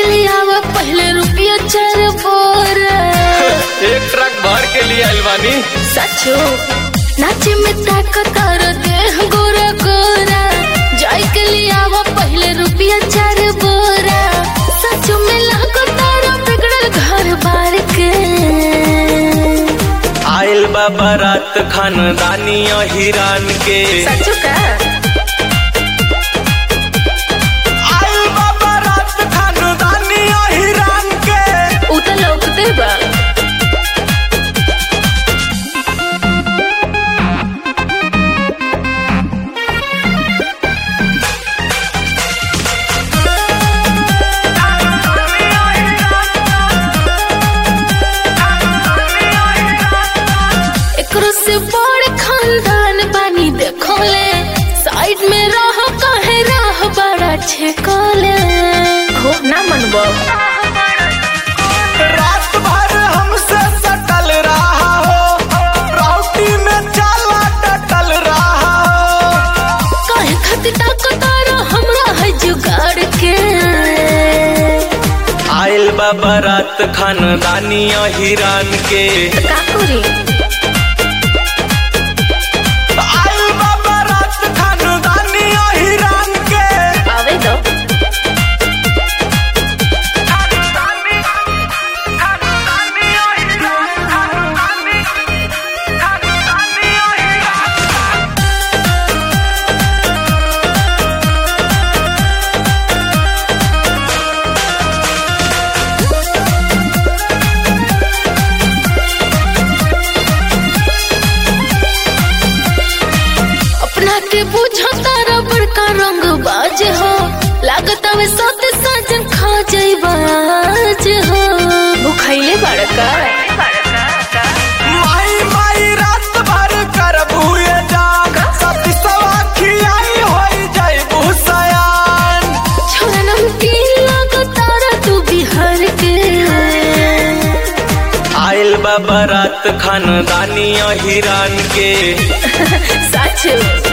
के लिए आवा पहले रुपया चार बोरा एक ट्रक भर के लिए आइल बानी सचो नाचे में ताकत और देह गोरा गोरा जाय के लिए आवा पहले रुपया चार बोरा सचो में लागो तारा बिगड़ल घर बार के आइल बा बारात खानदानी हिरान के सचो का आइल बा बारात खानदानी हिरान के उ त लौकते बा एकरो से बड़ खानदान बानी देखोले साइड में रह कहे रह बड़ा छेकोले हो ना मनबो रात भर हमसे सटल रहा हो राउटी में चाला टटल रहा हो काहे खातिर ताकतारो हमरा है जुगाड़ के आइल बा बारात खानदानी हिरान के का करी आइल बा बारात खानदानी हिरान के आवे दो अपना के बुझो तारा बड़का रंग बाज हो लागत हवे सोते साजन खा जाइबाज हो भूखाइले बड़का माई माई रात भर कर भूए जान सती सवा खियाई होई जाई भूसयान छोरा नमकीन लागो तारा तू बिहार के आइल बा बारात खानदानी हिरान के सच